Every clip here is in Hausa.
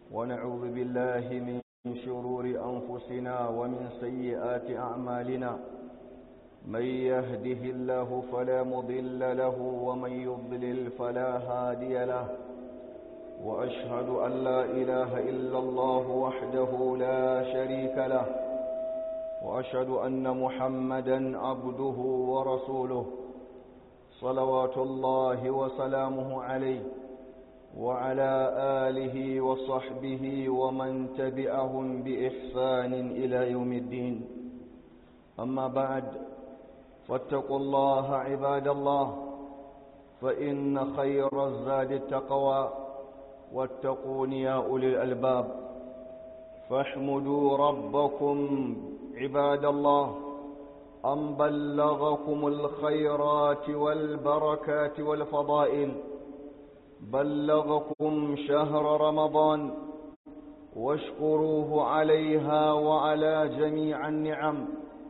ونعوذ بالله من شرور أنفسنا ومن سيئات أعمالنا من يهده الله فلا مضل له ومن يضلل فلا هادي له وأشهد أن لا إله إلا الله وحده لا شريك له وأشهد أن محمدا عبده ورسوله صلوات الله وسلامه عليه وعلى آله وصحبه ومن تبعهم بإحسان إلى يوم الدين أما بعد فاتقوا الله عباد الله فإن خير الزاد التقوى واتقون يا أولي الألباب فاحمدوا ربكم عباد الله أن بلغكم الخيرات والبركات والفضائل بلغكم شهر رمضان واشكروه عليها وعلى جميع النعم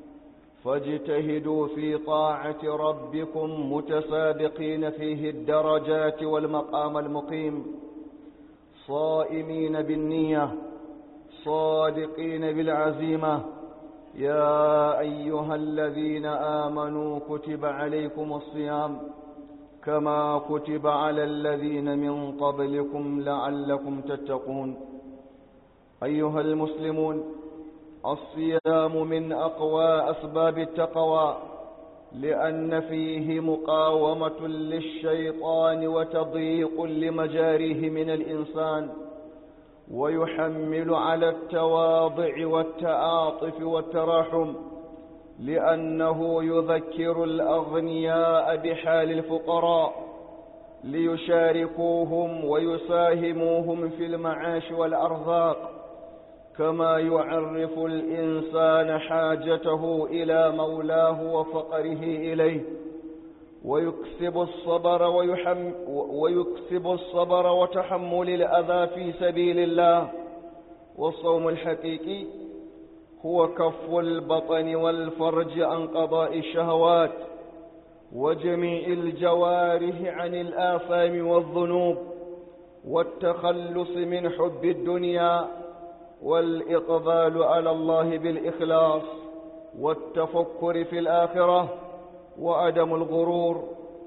فاجتهدوا في طاعة ربكم متسابقين فيه الدرجات والمقام المقيم صائمين بالنية صادقين بالعزيمة يا أيها الذين آمنوا كتب عليكم الصيام كما كتب على الذين من قبلكم لعلكم تتقون أيها المسلمون الصيام من أقوى أسباب التقوى لأن فيه مقاومة للشيطان وتضييق لمجاريه من الإنسان ويحمل على التواضع والتعاطف والتراحم لأنه يذكر الأغنياء بحال الفقراء ليشاركوهم ويساهموهم في المعاش والأرزاق كما يعرف الإنسان حاجته إلى مولاه وفقره إليه ويكسب الصبر ويحم ويكسب الصبر وتحمل الأذى في سبيل الله والصوم الحقيقي هو كف البطن والفرج عن قضاء الشهوات وجميع الجوارح عن الآثام والذنوب والتخلص من حب الدنيا والإقبال على الله بالإخلاص والتفكر في الآخرة وعدم الغرور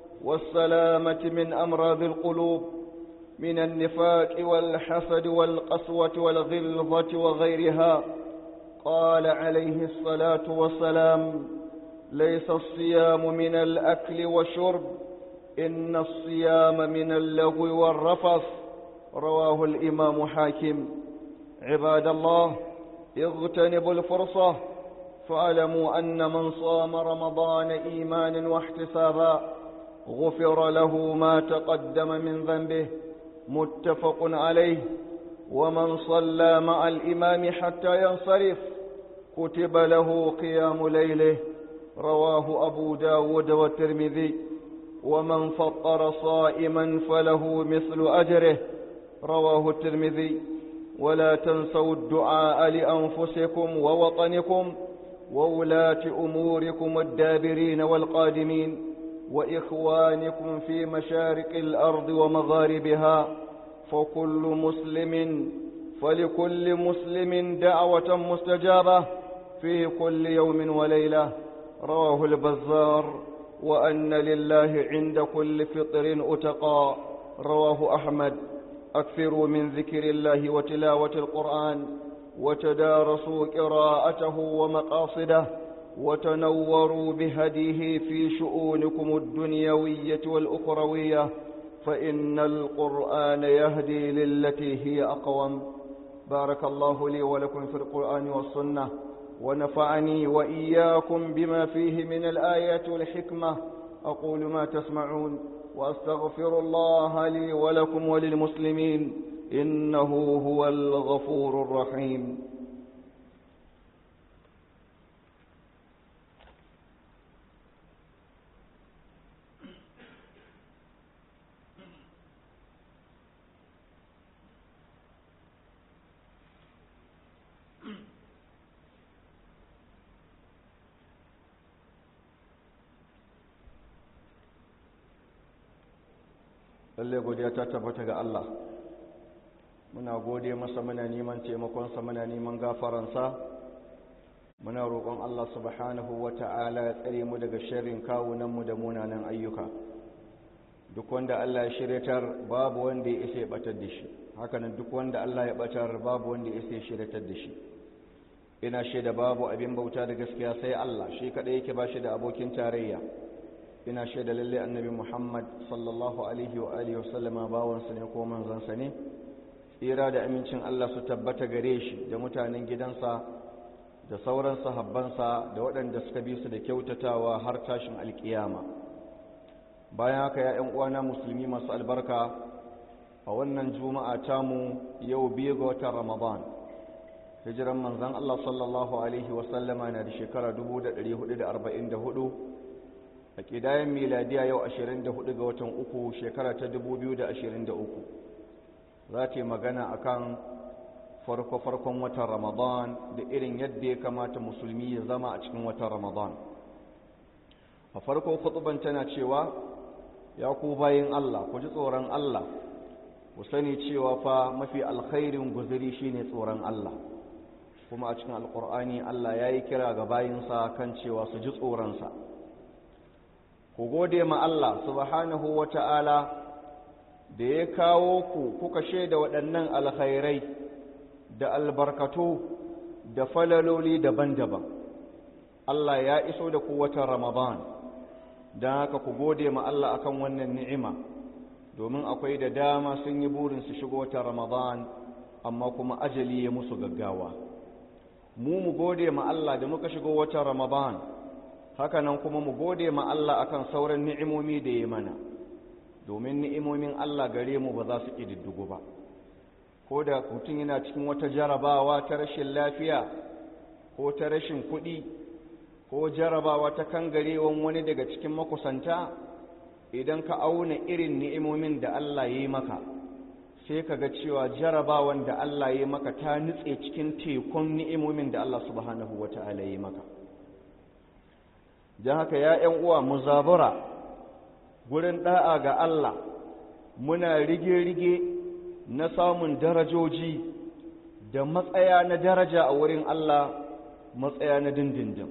والسلامة من أمراض القلوب من النفاق والحسد والقسوة والغلظة وغيرها قال عليه الصلاة والسلام ليس الصيام من الأكل والشرب إن الصيام من اللغو والرفث رواه الإمام حاكم عباد الله اغتنبوا الفرصة فاعلموا أن من صام رمضان إيمانا واحتسابا غفر له ما تقدم من ذنبه متفق عليه ومن صلى مع الإمام حتى ينصرف كتب له قيام ليله رواه أبو داود والترمذي ومن فطر صائما فله مثل أجره رواه الترمذي ولا تنسوا الدعاء لأنفسكم ووطنكم وولاة أموركم الدابرين والقادمين وإخوانكم في مشارق الأرض ومغاربها فكل مسلم فلكل مسلم دعوة مستجابة في كل يوم وليلة رواه البزار وأن لله عند كل فطر أتقى رواه أحمد أكثروا من ذكر الله وتلاوة القرآن وتدارسوا قراءته ومقاصده وتنوروا بهديه في شؤونكم الدنيوية والأخروية فإن القرآن يهدي للتي هي أقوم بارك الله لي ولكم في القرآن والسنة ونفعني وإياكم بما فيه من الآيات والحكمة أقول ما تسمعون وأستغفر الله لي ولكم وللمسلمين إنه هو الغفور الرحيم lalle godiya ta tabbata ga Allah muna gode masa muna neman taimakonsa muna neman gafaransa muna roƙon Allah subhanahu wa ta'ala ya tsare mu daga sharrin kawunanmu da munanan ayyuka duk wanda Allah ya shiryatar babu wanda ya isa ya batar da shi hakanan duk wanda Allah ya batar babu wanda ya isa ya shiryatar da shi ina shaida babu abin bauta da gaskiya sai Allah shi kadai yake ba shi da abokin tarayya ina shaida lalle annabi Muhammad sallallahu alaihi wa alihi wa sallama bawansa ne ko manzansa ne tsira da amincin Allah su tabbata gare shi da mutanen gidansa da sauran sahabbansa da waɗanda suka bi su da kyautatawa har tashin alkiyama bayan haka ya 'yan uwana musulmi masu albarka a wannan juma'a tamu yau biyu ga watan ramadan hijiran manzan Allah sallallahu alaihi wasallama na da shekara 1444 a ƙidayen miladiya yau 24 ga watan uku shekara ta 2023 za ta yi magana akan farko-farkon watan ramadan da irin yadda ya kamata musulmi ya zama a cikin watan ramadan a farko kutuban tana cewa ya ku bayin allah ku ji tsoron allah ku sani cewa fa mafi alkhairin guzuri shine tsoron allah kuma a cikin alkur'ani allah ya yi kira ga bayinsa kan cewa su ji tsoronsa ku gode ma allah subhanahu wa ta'ala da ya kawo ku kuka shaida waɗannan alkhairai da albarkatu da falaloli daban-daban Allah ya iso da ku watan Ramadan don haka ku gode ma Allah akan wannan ni'ima domin akwai da dama sun yi burin su shigo watan Ramadan amma kuma ajali ya musu gaggawa mu mu gode ma Allah da muka shigo watan Ramadan hakanan kuma mu gode ma Allah akan sauran ni'imomi da ya mana domin ni'imomin Allah gare mu ba za su ƙididdigu ba ko da mutum yana cikin wata jarabawa ta rashin lafiya ko ta rashin kuɗi ko jarabawa ta kangarewan wani daga cikin makusanta idan ka auna irin ni'imomin da Allah ya yi maka sai ka ga cewa jarabawan da Allah ya yi maka ta nutse cikin tekun ni'imomin da Allah subhanahu wa ta'ala ya yi maka don haka ya ‘yan uwa mu zabura gurin ɗa'a ga Allah muna rige-rige na samun darajoji da matsaya na daraja a wurin Allah matsaya na dindindin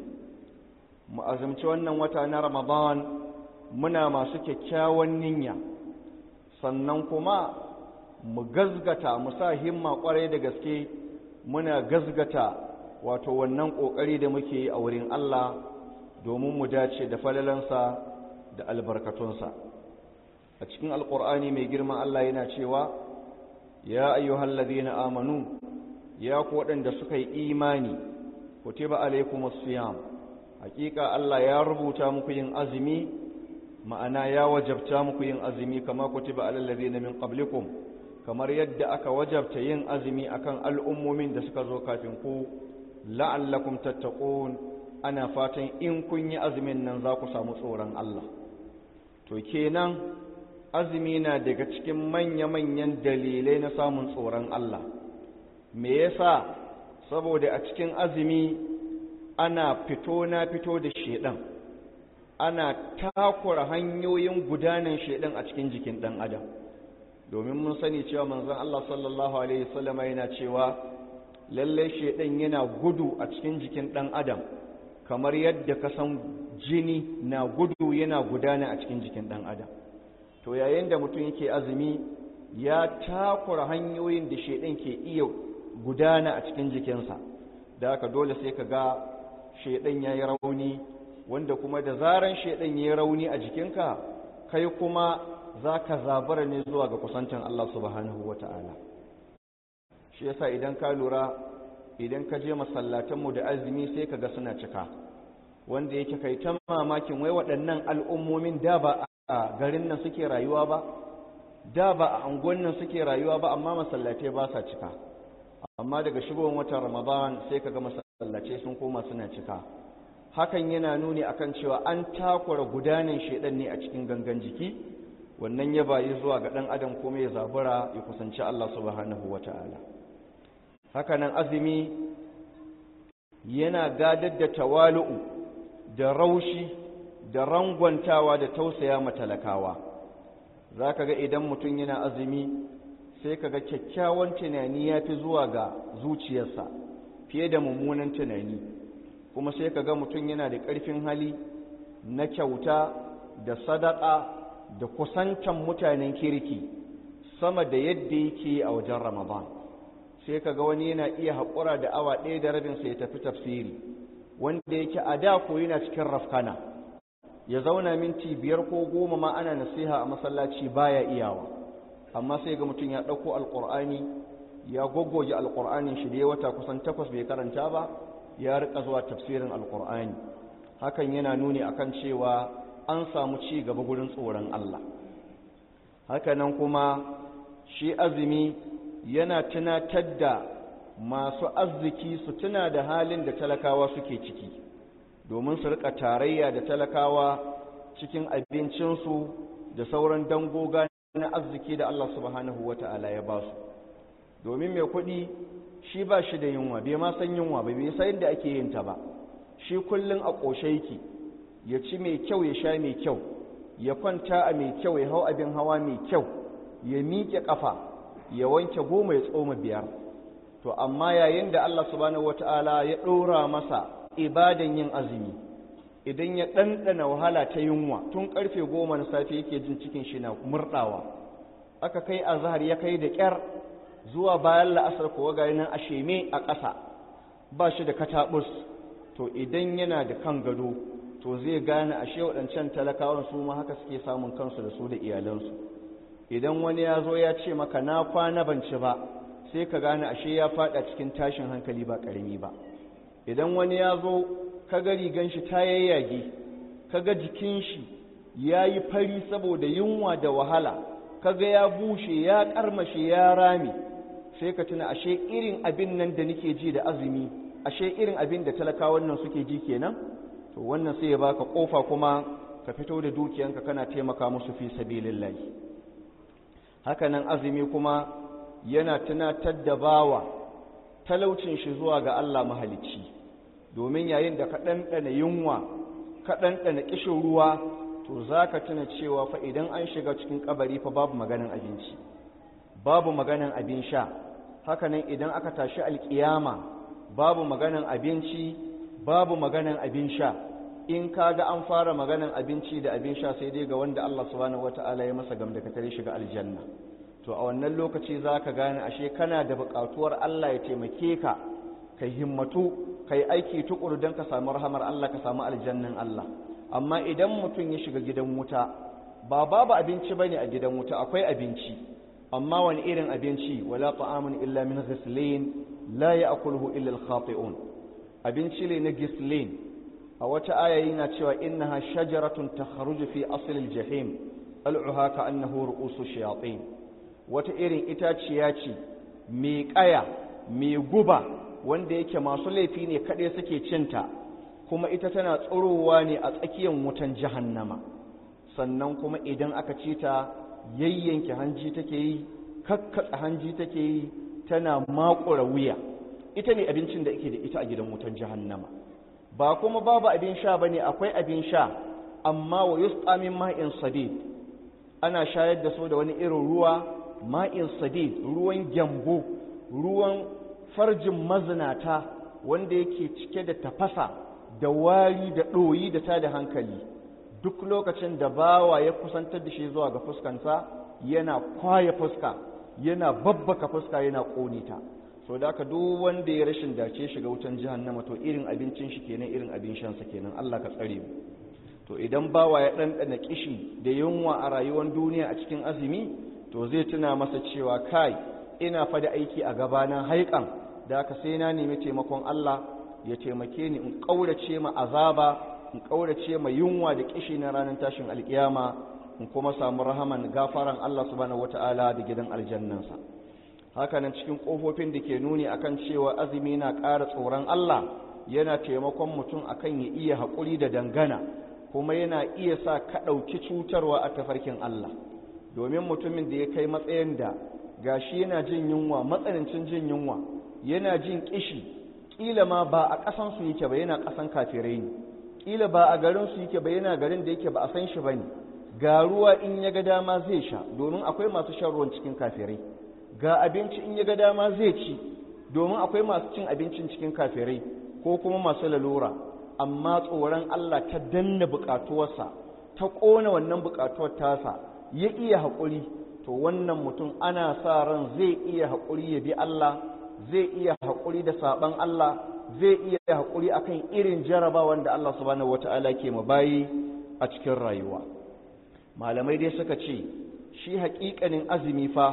mu azumci wannan wata na Ramadan muna masu kyakkyawan niyya sannan kuma mu gazgata mu sa himma kwarai da gaske muna gazgata wato wannan kokari da muke yi a wurin Allah domin mu dace da falalansa da albarkatunsa a cikin alkur'ani mai girma Allah yana cewa ya ayyuhal ladina amanu ya ku waɗanda suka yi imani kutiba alaikumus siyam hakika Allah ya rubuta muku yin azumi ma'ana ya wajabta muku yin azumi kama kutiba alal ladina min qablikum kamar yadda aka wajabta yin azumi akan al'ummomin da suka zo kafin ku la'allakum tattaqun ana fatan in kun yi azumin nan za ku samu tsoron Allah to kenan azumi na daga cikin manya-manyan dalilai na samun tsoron Allah me yasa saboda a cikin azumi ana fito na fito da shedan ana takura hanyoyin gudanar shedan a cikin jikin dan adam domin mun sani cewa manzon Allah sallallahu alaihi wasallam yana cewa lalle shedan yana gudu a cikin jikin dan adam kamar yadda ka san jini na gudu yana gudana a cikin jikin dan adam to yayin da mutum yake azumi ya takura hanyoyin da shedan ke iya gudana a cikin jikinsa da haka dole sai ka ga shedan ya yi rauni wanda kuma da zaran shedan ya yi rauni a jikinka kai kuma za ka zabara ne zuwa ga kusancin Allah subhanahu wa ta'ala shi yasa idan ka lura idan ka je masallatanmu da azumi sai ka ga suna cika wanda yake kai ta mamakin wai waɗannan al'ummomin da ba a garin nan suke rayuwa ba da ba a angon nan suke rayuwa ba amma masallatai ba sa cika amma daga shigowar watan ramadan sai ka ga masallatai sun koma suna cika hakan yana nuni akan cewa an takura gudanin shedan ne a cikin gangan jiki wannan ya bayi zuwa ga ɗan adam kuma ya zabura ya kusanci Allah subhanahu wata'ala hakanan azumi yana gadar da tawalu'u da raushi da rangwantawa da tausaya matalakawa za ka ga idan mutum yana azumi sai kaga kyakkyawan tunani ya fi zuwa ga zuciyarsa fiye da mummunan tunani kuma sai kaga mutum yana da ƙarfin hali na kyauta da sadaka da kusantan mutanen kirki sama da yadda yake a wajen ramadan sai kaga wani yana iya haƙura da awa ɗaya da rabinsa ya tafi tafsiri wanda yake a da ko yana cikin rafkana ya zauna minti biyar ko goma ma ana nasiha a masallaci baya iyawa amma sai ga mutum ya ɗauko alƙur'ani ya goggoge alƙur'anin shi da ya wata kusan takwas bai karanta ba ya rika zuwa tafsirin alƙur'ani hakan yana nuni akan cewa an samu ci gaba gurin tsoron Allah hakanan kuma shi azumi yana tunatar da masu arziki su tuna da halin da talakawa suke ciki domin su rika tarayya da talakawa cikin abincinsu da sauran dangoga na arziki da Allah subhanahu wata'ala ya ba su domin mai kuɗi shi ba shi da yunwa bai ma san yunwa ba bai san da ake yin ta ba shi kullum a ƙoshe yake ya ci mai kyau ya sha mai kyau ya kwanta a mai kyau ya hau abin hawa mai kyau ya miƙe ƙafa ya wanke goma ya tsoma biyar to amma yayin da Allah subhanahu wata'ala ya ɗora masa ibadan yin azumi idan ya ɗanɗana wahala ta yunwa tun ƙarfe goma na safe yake jin cikin shi na murɗawa aka kai azhar ya kai da ƙyar zuwa bayan la'asar kuwa ga nan a sheme a ƙasa ba shi da kataɓus to idan yana da kan gado to zai gane ashe waɗancan talakawan su ma haka suke samun kansu da su da iyalansu idan wani ya zo ya ce maka na kwana ban ci ba sai ka gane ashe ya faɗa cikin tashin hankali ba ƙarami ba idan wani ya zo ka ga rigan shi ta yayyage ka ga jikin shi ya yi fari saboda yunwa da wahala ka ga ya bushe ya ƙarmashe ya rame sai ka tuna ashe irin abin nan da nake ji da azumi ashe irin abin da talakawan nan suke ji kenan to wannan sai ya baka kofa kuma ka fito da dukiyanka kana taimaka musu fi sabilillahi haka nan azumi kuma yana tunatar da bawa talaucin shi zuwa ga Allah mahalicci domin yayin da ka ɗanɗana yunwa ka ɗanɗana ƙishin ruwa to za ka tuna cewa fa idan an shiga cikin kabari fa babu maganin abinci babu maganin abin sha hakanan idan aka tashi alƙiyama babu maganin abinci babu maganin abin sha in ka ga an fara maganin abinci da abin sha sai dai ga wanda Allah subhanahu wata'ala ya masa gamdakatar shiga aljanna to a wannan lokaci za ka gane ashe kana da buƙatuwar Allah ya taimake ka ka himmatu ka yi aiki tukuru don ka samu rahamar Allah ka samu aljannan Allah amma idan mutum ya shiga gidan wuta ba babu abinci bane a gidan wuta akwai abinci amma wani irin abinci wala ta'amun illa min ghislin la ya'kuluhu illa al-khati'un abinci ne na gislin a wata aya yana cewa innaha shajaratun takhruju fi asl al-jahim al'uha ka annahu ru'usu shayatin wata irin itaciya ce mai kaya mai guba wanda yake masu laifi ne kaɗai suke cinta kuma ita tana tsorowa ne a tsakiyar wutan jahannama sannan kuma idan aka ci ta yayyanke hanji take yi kakkatsa hanji take yi tana makura wuya ita ne abincin da ake da ita a gidan wutan jahannama ba kuma babu abin sha bane akwai abin sha amma wa yusqa min ma'in sadid ana shayar da su da wani irin ruwa ma'in sadid ruwan gyambo ruwan farjin mazinata wanda yake cike da tafasa da wari da ɗoyi da ta da hankali duk lokacin da bawa ya kusantar da shi zuwa ga fuskansa yana kwaya fuska yana babbaka fuska yana ƙone ta so da aka duk wanda ya rashin dace shiga wutan jahannama to irin abincin shi kenan irin abin shansa kenan Allah ka tsare mu to idan bawa ya ɗanɗana kishi da yunwa a rayuwar duniya a cikin azumi to zai tuna masa cewa kai ina fa da aiki a gabana haikan da aka sai na nemi taimakon Allah ya taimake ni in ƙaurace ma azaba in ƙaurace ma yunwa da kishi na ranar tashin alkiyama in kuma samu rahaman gafaran Allah subhanahu wataala da gidan aljannansa hakanan cikin ƙofofin da ke nuni akan cewa azumi na ƙara tsoron Allah yana taimakon mutum akan ya iya haƙuri da dangana kuma yana iya sa ka ɗauki cutarwa a tafarkin Allah domin mutumin da ya kai matsayin da gashi yana jin yunwa matsanancin jin yunwa yana jin kishi kila ma ba a ƙasan su yake ba yana ƙasan kafirai ne kila ba a garin su yake ba yana garin da yake ba a san shi bane ga ruwa in ya ga dama zai sha domin akwai masu shan ruwan cikin kafirai ga abinci in ya ga dama zai ci domin akwai masu cin abincin cikin kafirai ko kuma masu lalura amma tsoron Allah ta danna buƙatuwarsa ta ƙona wannan buƙatuwar tasa ya iya haƙuri to wannan mutum ana sa ran zai iya haƙuri ya bi Allah zai iya haƙuri da saɓan Allah zai iya haƙuri akan irin jarabawan da Allah subhanahu wata'ala ke mabayi a cikin rayuwa malamai dai suka ce shi haƙiƙanin azumi fa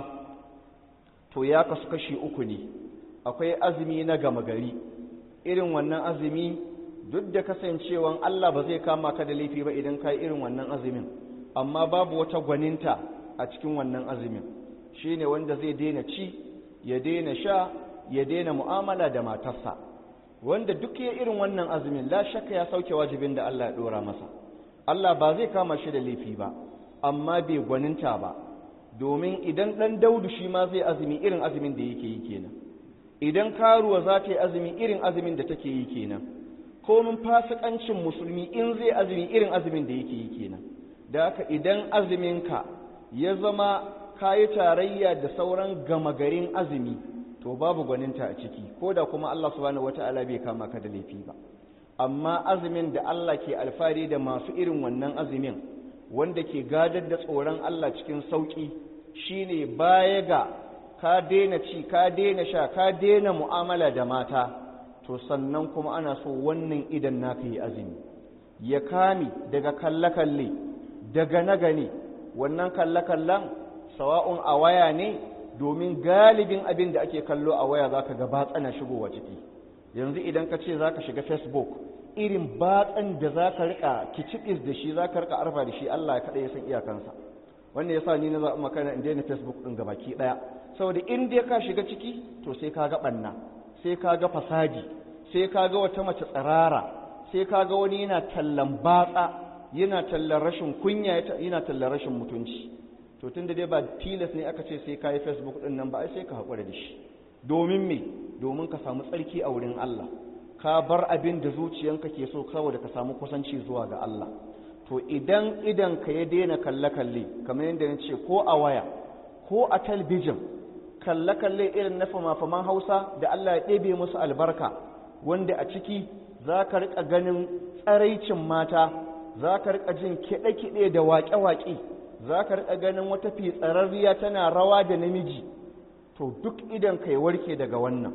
to ya kasu kashi uku ne akwai azumi na gama gari irin wannan azumi duk da kasancewan Allah ba zai kama ka da laifi ba idan ka yi irin wannan azumin amma babu wata gwaninta a cikin wannan azumin shine wanda zai daina ci ya daina sha ya daina mu'amala da matarsa wanda duk ya irin wannan azumin la shakka ya sauke wajibin da Allah ya dora masa Allah ba zai kama shi da laifi ba amma bai gwaninta ba domin idan dan daudu shi ma zai azumi irin azumin da yake yi kenan idan karuwa za ta yi azumi irin azumin da take yi kenan komin fasikancin musulmi in zai azumi irin azumin da yake yi kenan da haka idan azuminka ya zama kayi tarayya da sauran gama garin azumi to babu gwaninta a ciki ko da kuma Allah subhanahu wata'ala bai kama ka da laifi ba amma azumin da Allah ke alfari da masu irin wannan azumin wanda ke gadar da tsoron Allah cikin sauki shine baya ga ka daina ci ka daina sha ka daina mu'amala da mata to sannan kuma ana so wannan idan naka yi azumi ya kame daga kalle-kalle daga na gane wannan kalle-kallen sawa'un a waya ne domin galibin abin da ake kallo a waya za ka ga batsana shigowa ciki yanzu idan ka ce za ka shiga facebook irin batsan da za ka rika kicibis da shi za ka rika arfa da shi allah ya kaɗa ya san iyakansa wannan ya sa ni na zaɓi makana in daina facebook ɗin gabaki ɗaya saboda in dai ka shiga ciki to sai ka ga ɓanna sai ka ga fasadi sai ka ga wata mace tsirara sai ka ga wani yana tallan batsa yana tallan rashin kunya yana tallan rashin mutunci to tunda dai ba tilas ne aka ce sai ka yi facebook din nan ba ai sai ka haƙura da shi domin me domin ka samu tsarki a wurin Allah ka bar abin da zuciyanka ke so saboda ka samu kusanci zuwa ga Allah to idan idan ka ya daina kalle kalle kamar yadda na ce ko a waya ko a talbijin kalle kalle irin na fama-faman Hausa da Allah ya ɗebe musu albarka wanda a ciki za ka riƙa ganin tsaraicin mata za ka riƙa jin kiɗe-kiɗe da waƙe-waƙe za ka riƙa ganin wata fitsararriya tana rawa da namiji to duk idan ka yi warke daga wannan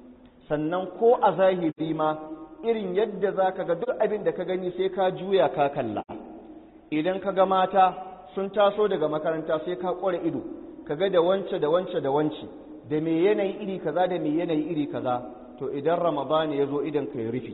sannan ko a zahiri ma irin yadda za ka ga duk abin da ka gani sai ka juya ka kalla idan ka ga mata sun taso daga makaranta sai ka ƙware ido ka ga da wance da wance da wance da me yanayi iri kaza da me yanayi iri kaza to idan ramadani ya zo idan ka yi rufi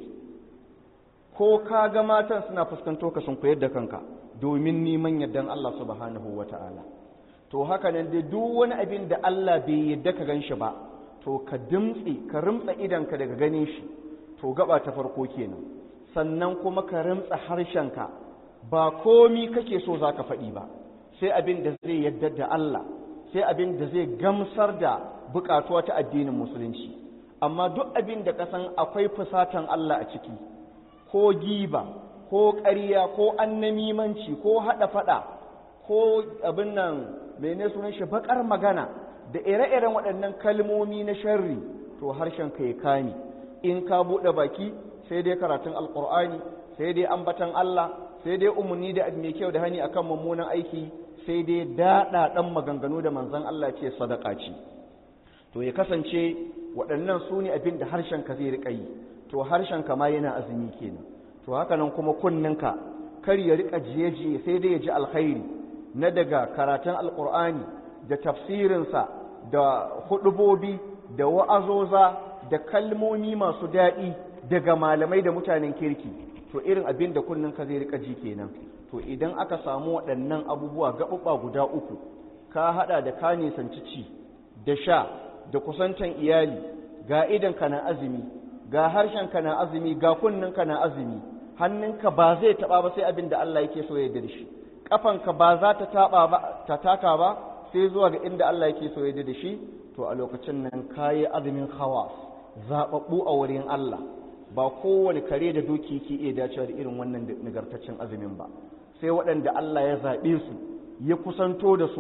ko ka ga matan suna fuskanto ka sun koyar da kanka domin neman yardan Allah subhanahu wa ta'ala to haka nan dai duk wani abin da Allah bai yadda ka gan shi ba to ka dimtsi ka rimtsa idanka daga ganin shi to gaba ta farko kenan sannan kuma ka rimtsa harshenka ba komi kake so za ka faɗi ba sai abin da zai yadda da Allah sai abin da zai gamsar da bukatuwa ta addinin musulunci amma duk abin da ka san akwai fusatan Allah a ciki ko giba ko ƙarya ko annamimanci ko haɗa faɗa ko abin nan mene sunan shi baƙar magana da ire-iren waɗannan kalmomi na sharri to harshen ka ya kame in ka buɗe baki sai dai karatun alƙur'ani sai dai ambatan Allah sai dai umarni da mai kyau da hani akan mummunan aiki sai dai daɗa ɗan maganganu da manzon Allah ce sadaka ce to ya kasance waɗannan su ne abin da harshen ka zai riƙa yi to harshen ka ma yana azumi kenan to haka nan kuma kunninka kar ya riƙa jiye-jiye sai dai ya ji alkhairi na daga karatun alƙur'ani da tafsirinsa da hudubobi da wa'azoza da kalmomi masu daɗi daga malamai da mutanen kirki to irin abin da kunninka zai riƙa ji kenan to idan aka samu waɗannan abubuwa gaɓuɓɓa guda uku ka haɗa da ka nisanci ci da sha da kusantan iyali ga idanka na azumi ga harshenka na azumi ga kunninka na azumi hannunka ba zai taɓa ba sai abin da Allah yake so ya da shi ƙafanka ba za ta taɓa ba ta taka ba sai zuwa ga inda Allah yake so ya da shi to a lokacin nan kayi azumin hawa zaɓaɓɓu a wurin Allah ba kowane kare da doki ke iya dacewa da irin wannan nagartaccen azumin ba sai waɗanda Allah ya zaɓe su ya kusanto da su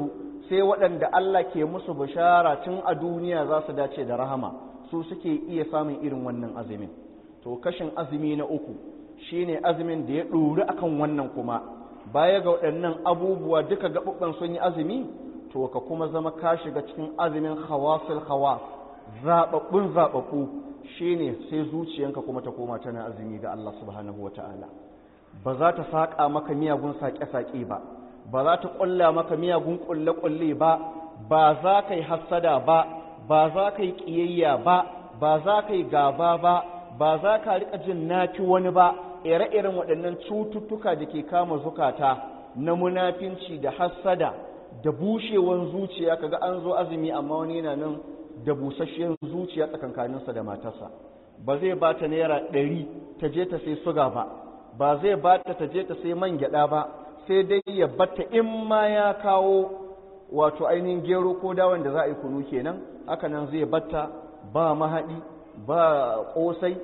sai waɗanda Allah ke musu bishara tun a duniya za su dace da rahama su suke iya samun irin wannan azumin to kashin azumi na uku shine azumin da ya ɗori akan wannan kuma baya ga waɗannan abubuwa duka gaɓuɓɓan sun yi azumi to ka kuma zama ka shiga cikin azumin hawasul hawas zaɓaɓɓun zaɓaɓɓu shine sai zuciyanka kuma ta koma tana azumi ga Allah subhanahu ta'ala. ba za ta saƙa maka miyagun saƙe-saƙe ba ba za ta ƙulla maka miyagun ƙulle-ƙulle ba ba za ka yi hassada ba ba za ka yi ƙiyayya ba ba za ka yi gaba ba ba za ka riƙa jin nafi wani ba ire-iren waɗannan cututtuka da ke kama zukata na munafinci da hassada da bushewan zuciya kaga an zo azumi amma wani yana nan da busasshiyar zuciya tsakankaninsa da matarsa ba zai ba ta naira ɗari ta je ta sai suga ba ba zai ba ta ta je ta sai man gyaɗa ba sai dai ya batta in ma ya kawo wato ainihin gero ko dawan da za a yi kunu kenan haka nan zai batta ba mahaɗi ba ƙosai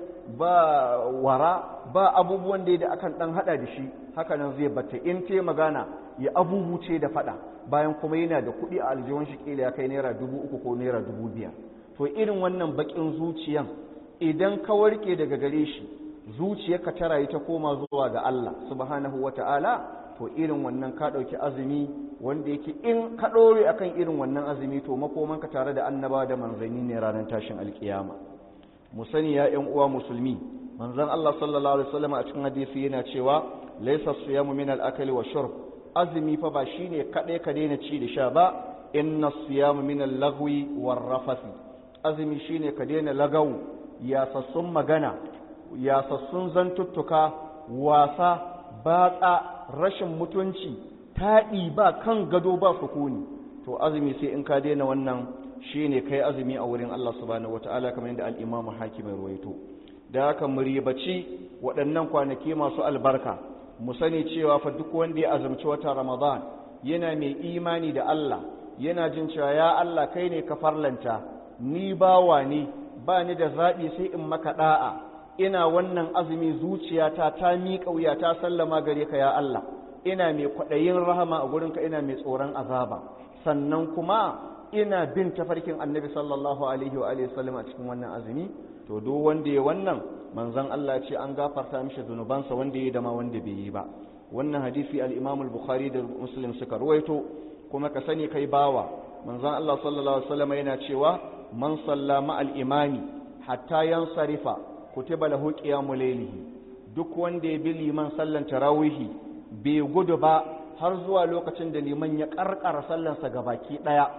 ba wara ba abubuwan da akan ɗan haɗa da shi haka nan zai batta in te magana ya abubuce da faɗa bayan kuma yana da kuɗi a aljihun shi ƙila ya kai naira dubu uku ko naira dubu biyar to irin wannan baƙin zuciyan idan ka warke daga gare shi zuciyarka ta rayu ta koma zuwa ga Allah subhanahu wata'ala to irin wannan ka ɗauki azumi wanda yake in ka ɗore akan irin wannan azumi to makomanka tare da annaba da manzanni ne ranar tashin alkiyama mu sani ya ƴan uwa musulmi manzon Allah sallallahu alaihi wasallam a cikin hadisi yana cewa laysa siyamu min al-akli wa shurb azumi fa ba shine kaɗai ka daina ci da sha ba inna siyamu min al-lagwi war rafathi azumi shine ka daina lagawu yasassun magana yasassun zantuttuka wasa batsa rashin mutunci taɗi ba kan gado ba sukuni to azumi sai in ka daina wannan shine kai azumi a wurin Allah subhanahu wataala kamar yadda al-Imam Hakim ya ruwaito da haka mu ribaci waɗannan kwanaki masu albarka mu sani cewa fa duk wanda ya azumci wata Ramadan yana mai imani da Allah yana jin cewa ya Allah kai ne ka farlanta ni bawa ne ba ni da zaɓi sai in maka ɗa'a ina wannan azumi zuciyata ta miƙa wuya ta sallama gare ka ya Allah ina mai kwaɗayin rahama a gurinka ina mai tsoron azaba sannan kuma ina bin tafarkin annabi sallallahu alaihi wa sallam a cikin wannan azumi to duk wanda ya wannan manzon Allah ce an gafarta mishi zunubansa wanda ya dama wanda bai yi ba wannan hadisi al-Imam al-Bukhari da Muslim suka ruwaito kuma ka sani kai bawa manzon Allah sallallahu alaihi wasallam yana cewa man salla ma'al imami hatta yansarifa kutiba lahu qiyamul laylihi duk wanda ya bi liman sallan tarawihi bai gudu ba har zuwa lokacin da liman ya karkara sallansa gabaki daya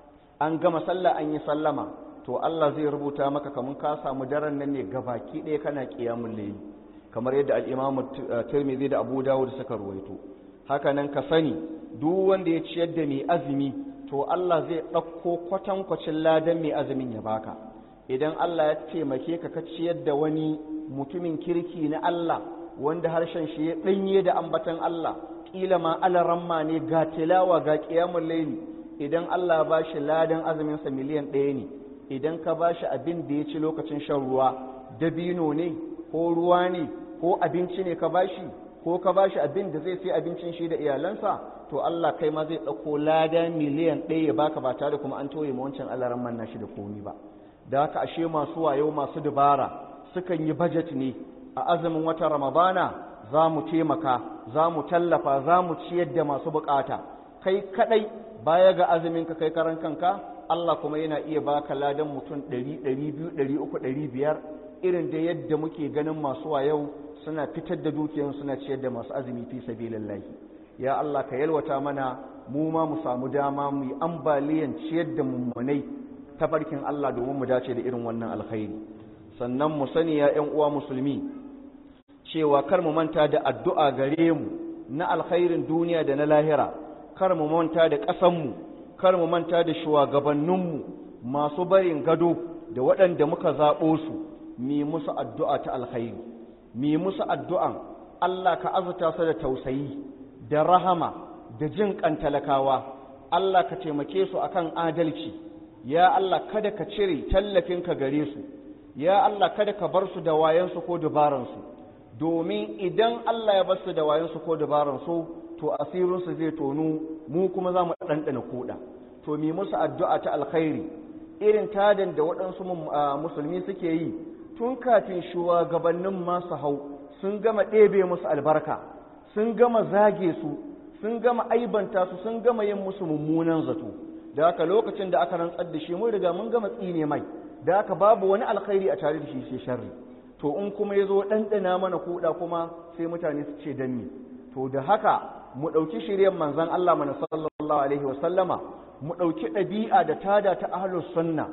an gama sallah an yi sallama to Allah zai rubuta maka kamun ka samu daren nan ne gabaki daya kana qiyamul layli kamar yadda al-Imam Tirmidhi da Abu Dawud suka ruwaito haka nan ka sani duk wanda ya ciyar da mai azumi to Allah zai ɗauko kwatankwacin ladan mai azumin ya baka idan Allah ya taimake ka ka ciyar da wani mutumin kirki na Allah wanda harshen shi ya ɗanye da ambatan Allah ƙila ma alaramma ne ga tilawa ga ƙiyamun laili idan Allah ba shi ladan azuminsa miliyan ɗaya ne idan ka ba shi abin da ya ci lokacin shan ruwa dabino ne ko ruwa ne ko abinci ne ka ba shi ko ka ba shi abin da zai sai abincin shi da iyalansa to Allah kai ma zai ɗauko lada miliyan ɗaya ya baka ba tare kuma an toye ma wancan alaran manna shi da komi ba da haka ashe masu wayo masu dubara sukan yi bajet ne a azumin wata ramadana za mu taimaka za mu tallafa za mu ciyar da masu bukata kai kadai baya ga azumin ka kai karan kanka Allah kuma yana iya baka ladan mutum ɗari ɗari biyu ɗari uku ɗari biyar irin da yadda muke ganin masu wayo suna fitar da dukiyan suna ciyar da masu azumi fi sabilillahi ya Allah ka yalwata mana mu ma mu samu dama mu yi ambaliyan ciyar da mummunai ta farkin Allah domin mu dace da irin wannan alkhairi sannan mu sani ya ƴan uwa musulmi cewa kar mu manta da addu'a gare mu na alkhairin duniya da na lahira kar mu manta da ƙasanmu kar mu manta da shugabanninmu masu barin gado da waɗanda muka zaɓo su mi musu addu'a ta alkhairi mi musu addu'an Allah ka azuta su da tausayi da rahama da jin kan talakawa Allah ka taimake su akan adalci ya Allah kada ka cire tallafinka gare su ya Allah kada ka bar su da wayansu ko dubaransu domin idan Allah ya bar su da wayansu ko dubaransu to asirinsu zai tonu mu kuma za mu ɗanɗana kuɗa to mi musu addu'a ta alkhairi irin tadan da waɗansu musulmi suke yi tun kafin shugabannin masu hau sun gama ɗebe musu albarka sun gama zage su sun gama aibanta su sun gama yin musu mummunan zato da haka lokacin da aka rantsar da shi mun riga mun gama tsine mai da haka babu wani alkhairi a tare da shi sai sharri to in kuma ya zo ɗanɗana mana kuɗa kuma sai mutane su ce danni to da haka mu ɗauki shiryen manzan Allah mana sallallahu alaihi wa sallama mu ɗauki ɗabi'a da tada ta ahlus sunna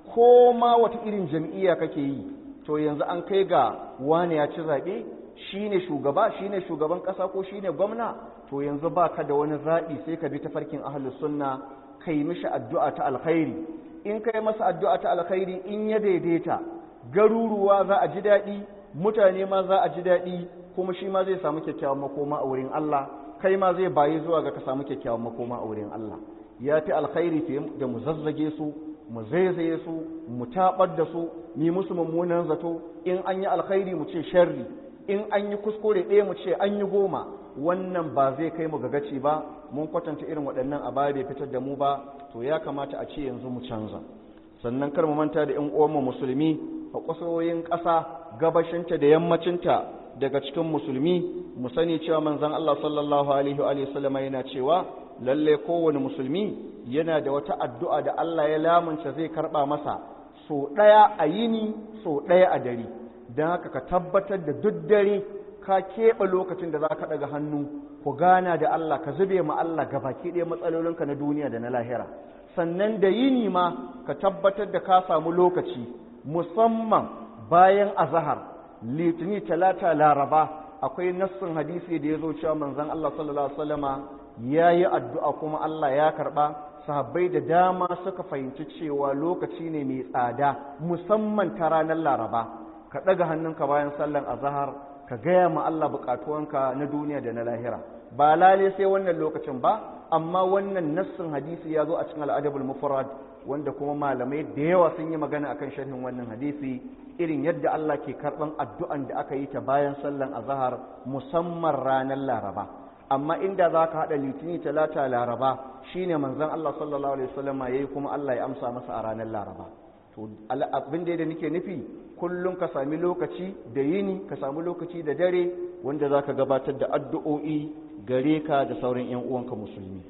ko ma wata irin jam'iyya kake yi to yanzu an kai ga wani ya ci zaɓe shine shugaba shine shugaban ƙasa ko shine gwamna to yanzu ba ka da wani zaɓi sai ka bi ta farkin ahlus sunna kai mishi addu'a ta alkhairi in kai masa addu'a ta alkhairi in ya daidaita garuruwa za a ji daɗi mutane ma za a ji daɗi kuma shi ma zai samu kyakkyawan makoma a wurin Allah kai ma zai bayi zuwa ga ka samu kyakkyawan makoma a wurin Allah ya fi alkhairi fiye da mu zazzage su mu zaizaye su mu taɓar da su mi musu mummunan zato in an yi alkhairi mu ce sharri in an yi kuskure ɗaya mu ce an yi goma wannan ba zai kai mu ga gaci ba mun kwatanta irin waɗannan a baya bai fitar da mu ba to ya kamata a ce yanzu mu canza sannan kar mu manta da 'yan uwanmu musulmi a ƙwasoyin ƙasa gabashinta da yammacinta daga cikin musulmi mu sani cewa manzon Allah sallallahu alaihi wa sallam yana cewa lalle kowane musulmi yana da wata addu'a da Allah ya lamunta zai karba masa so ɗaya a yini so ɗaya a dare don haka ka tabbatar da duk dare ka keɓe lokacin da za ka ɗaga hannu ku gana da Allah ka zube ma Allah baki ɗaya matsalolinka na duniya da na lahira sannan da yini ma ka tabbatar da ka samu lokaci musamman bayan azahar litini talata laraba akwai nassin hadisi da ya zo cewa manzon Allah sallallahu alaihi wasallama ya yi addu'a kuma Allah ya karɓa sahabbai da dama suka fahimci cewa lokaci ne mai tsada musamman ta ranar laraba ka ɗaga hannunka bayan sallan azahar ka gaya ma Allah buƙatuwanka na duniya da na lahira ba lale sai wannan lokacin ba amma wannan nassin hadisi ya zo a cikin al'adabul mufrad wanda kuma malamai da yawa sun yi magana akan sharhin wannan hadisi irin yadda Allah ke karɓan addu'an da aka yi ta bayan sallan azahar musamman ranar laraba amma inda za ka haɗa litini talata laraba shine manzon Allah sallallahu alaihi wasallama yayi kuma Allah ya amsa masa a ranar laraba to abin da nake nufi kullum ka sami lokaci da yini ka sami lokaci da dare wanda za ka gabatar da addu'o'i gare ka da sauran 'yan uwanka musulmi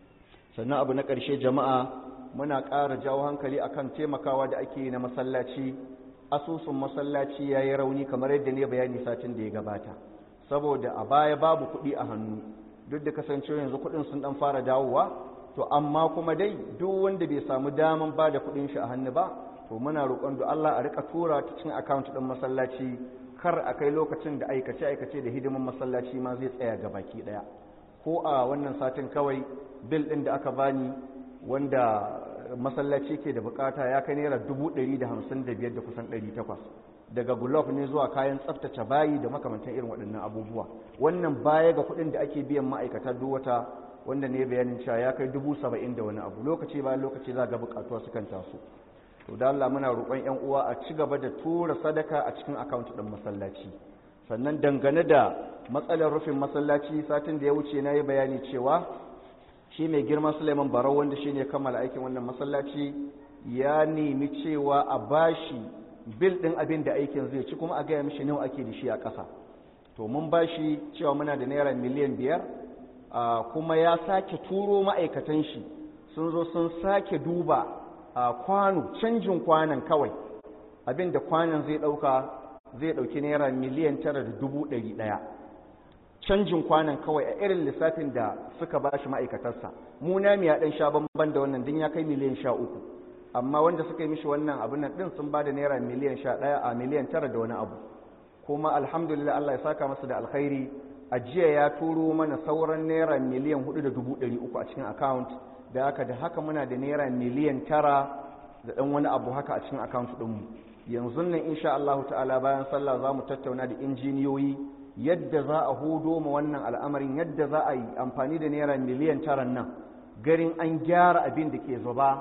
sannan abu na ƙarshe jama'a muna ƙara jawo hankali akan taimakawa da ake yi na masallaci asusun masallaci ya yi rauni kamar yadda ne bayani satin da ya gabata saboda a baya babu kuɗi a hannu duk da kasancewa yanzu kuɗin sun ɗan fara dawowa to amma kuma dai duk wanda bai samu daman ba da kuɗin shi a hannu ba to muna roƙon da Allah a rika tura ta cikin account ɗin masallaci kar a kai lokacin da aikace aikace da hidiman masallaci ma zai tsaya ga baki ɗaya ko a wannan satin kawai bil ɗin da aka bani wanda masallaci ke da bukata ya kai naira dubu ɗari da hamsin da biyar da kusan ɗari takwas daga gulof ne zuwa kayan tsaftace bayi da makamantan irin waɗannan abubuwa wannan baya ga kuɗin da ake biyan ma'aikata duk wata wanda ne bayanin cewa ya kai dubu saba'in da wani abu lokaci bayan lokaci za ga bukatuwa sukan taso to da Allah muna roƙon ƴan uwa a ci gaba da tura sadaka a cikin account ɗin masallaci sannan dangane da matsalar rufin masallaci satin da ya wuce na yi bayani cewa shi mai girma Suleiman Barau wanda shi ne kammala aikin wannan masallaci ya nemi cewa a bashi bil ɗin abin da aikin zai ci kuma a gaya mishi nawa ake da shi a ƙasa to mun bashi cewa muna da naira miliyan biyar kuma ya sake turo ma'aikatan shi sun zo sun sake duba kwano canjin kwanan kawai abin da kwanan zai ɗauka zai ɗauki naira miliyan tara da dubu ɗari ɗaya canjin kwanan kawai a irin lissafin da suka ba shi ma'aikatarsa mu na ya ɗan sha bamban da wannan din ya kai miliyan sha uku amma wanda suka yi mishi wannan abin nan ɗin sun ba da naira miliyan sha ɗaya a miliyan tara da wani abu kuma alhamdulillah Allah ya saka masa da alkhairi a jiya ya turo mana sauran naira miliyan hudu da dubu ɗari uku a cikin account da haka da haka muna da naira miliyan tara da ɗan wani abu haka a cikin account ɗinmu yanzu nan insha Allah ta'ala bayan sallah za mu tattauna da injiniyoyi yadda za a hudo ma wannan al'amarin yadda za a yi amfani da naira miliyan taran nan garin an gyara abin da ke zuba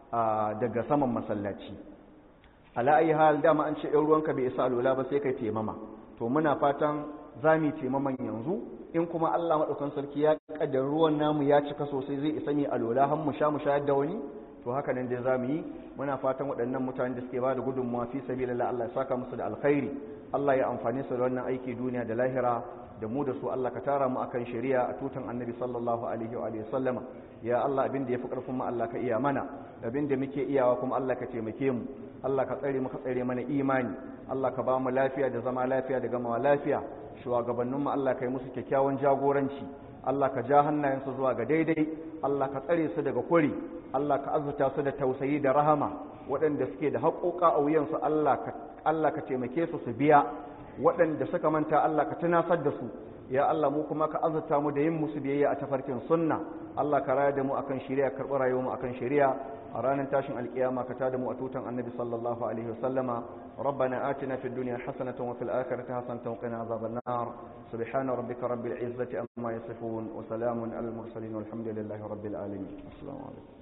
daga saman masallaci ala ayi hal dama an ce in ruwanka bai isa alwala ba sai kai taimama to muna fatan za mu taimaman yanzu in kuma Allah maɗaukan sarki ya kaddar ruwan namu ya cika sosai zai isa ne alola har mu sha mu shayar da wani to haka nan dai za mu yi muna fatan waɗannan mutanen da suke ba da gudunmawa fi sabilillah Allah ya saka musu da alkhairi Allah ya amfani su da wannan aiki duniya da lahira da mu da su Allah ka tara mu akan shari'a a tutan annabi sallallahu alaihi wa alihi sallama ya Allah abin da yafi karfin mu Allah ka iya mana abin da muke iyawa kuma Allah ka taimake mu Allah ka tsare mu ka tsare mana imani Allah ka ba mu lafiya da zama lafiya da gamawa lafiya shugabannin mu Allah ka yi musu kyakkyawan jagoranci Allah ka ja hannayensu zuwa ga daidai Allah ka tsare su daga kuri Allah ka azurta su da tausayi da rahama waɗanda suke da haƙoƙa a wuyansu Allah ka Allah ka taimake su su biya waɗanda suka manta Allah ka tunasar da su ya Allah mu kuma ka azurta mu da yin musu biyayya a tafarkin sunna Allah ka raya da mu akan shari'a karɓi rayuwar mu akan shari'a a ranar tashin alkiyama ka tada mu a tutan annabi sallallahu alaihi wasallama ربنا آتنا في الدنيا حسنة وفي الآخرة حسنة وقنا عذاب النار سبحان ربك رب العزة أما يصفون وسلام على المرسلين والحمد لله رب العالمين السلام عليكم